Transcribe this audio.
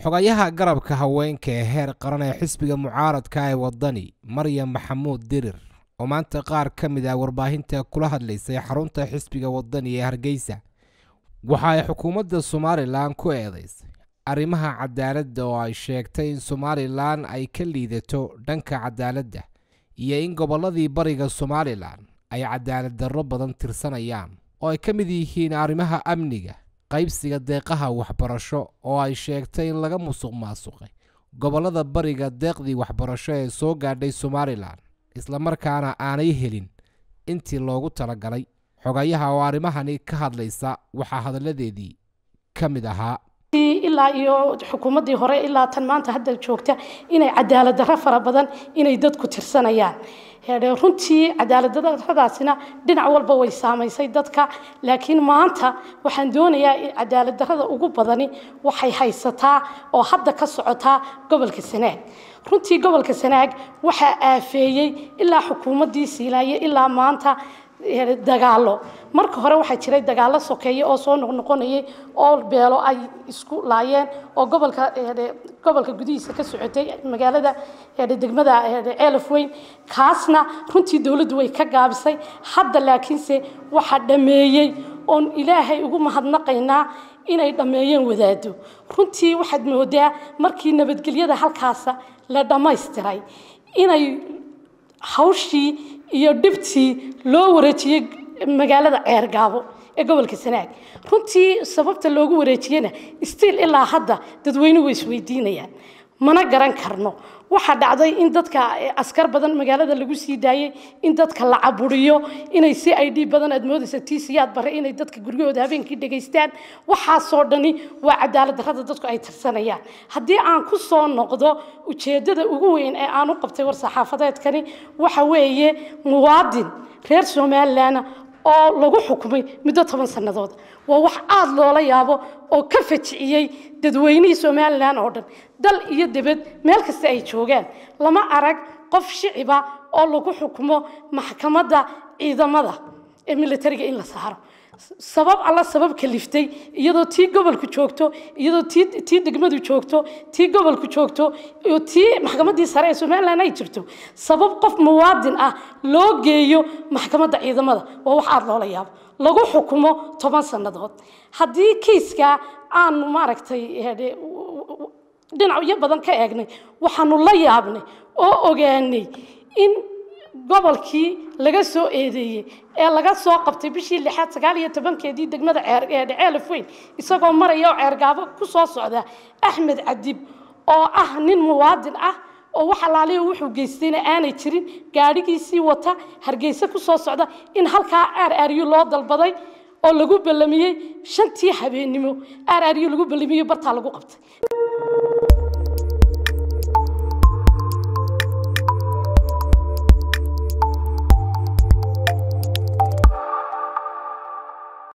xogayaha garabka haweenka ee heer qaran ee xisbiga mucaaradka ee waddani maryam maxamuud dirir oo maanta qaar ka mid ah warbaahinta kula hadlaysay xarunta xisbiga waddani ee hargeysa waxa ay xukuumadda somalilan ku eedaysay arrimaha cadaaladda oo ay sheegtay in somalilan ay ka liidato dhanka cadaaladda iyo in gobolladii bariga somalilan ay cadaalad darro badan tirsanayaan oo ay ka mid yihiin arrimaha amniga qaybsiga deeqaha waxbarasho oo ay sheegtay in laga musuq maasuqay gobollada bariga deeqdii waxbarasho ee soo gaadhay somalilan islamarkaana aanay helin intii loogu talagalay xogayaha oo arrimahani ka hadlaysa waxaa hadalladeedii ka mid ahaa ilaa iyo xukuumaddii hore ilaa tan maanta hadda joogta inay cadaalad darro fara badan inay dadku tirsanayaan runtii cadaalad darradaasina dhinac walba way saamaysay dadka laakiin maanta waxaan doonayaa cadaalad darrada ugu badani waxay haysataa oo hadda ka socotaa gobolka sanaag runtii gobolka sanaag waxaa aafeeyey ilaa xukuumaddii siilaaye ilaa maanta dagaalo marka hore waxaa jiray dagaalo sokeeye oo soo noqnoqonayay oo beelo ay isku laayeen oo gobolka gobolka gudihiisa ka socotay magaalada degmada ceelaf weyn kaasna runtii dowladdu way ka gaabisay hadda laakiinse waxaa dhameeyey oon ilaahay ugu mahadnaqaynaa inay dhammeeyeen wadaado runtii waxaad moodaa markii nabadgelyada halkaasa la dhammaystiray inay hawshii iyo dhibtii loo wareejiyey magaalada ceergaabo ee gobolka sanaag runtii sababta loogu wareejiyena stiil ilaa hadda dadweynuhu way isweydiinayaan mana garan karno waxaa dhacday in dadka askar badan magaalada lagu sii daayey in dadka la caburiyo inay si i d badan aad moodaysa tiisiyaad bare inay dadka guryahooda habeenkii dhegaystaan waxaasoo dhani waa cadaalad darrada dadku ay tirsanayaan haddii aan ku soo noqdo ujeeddada ugu weyn ee aan u qabtay war saxaafadeedkani waxa weeye muwaadin reer somalilan oo lagu xukumay muddo toban sannadood waa wax aada loola yaabo oo ka fajiciyey dadweynihii somalilan oo dhan dal iyo debed meel kasta ay joogaan lama arag qof shiciba oo lagu xukumo maxkamadda ciidamada ee militariga in la saaro sabab alla sabab kaliftay iyadoo tii gobolku joogto iyadoo tii tii degmadu joogto tii gobolku joogto iyo tii maxkamaddii sare ee somalilan ay jirto sabab qof muwaadin ah loo geeyo maxkamadda ciidamada waa wax aada loola yaabo lagu xukumo toban sannadood haddii kiiska aanu maaragtay dhinacyo badan ka eegnay waxaanu la yaabnay oo ogaanay in gobolkii laga soo eedeeyey ee laga soo qabtay bishii lixaad sagaal iyo tobankeedii degmada ceelaf weyn isagoo maraya oo ceergaabo ku soo socda axmed cadib oo ah nin muwaadin ah oo wax alaaliyo wuxuu geystayna aanay jirin gaadhigiisii wata hargeysa ku soo socda in halkaa aar aaryo loo dalbaday oo lagu ballamiyey shantii habeennimo aar aaryo lagu ballamiyey bartaa lagu qabtay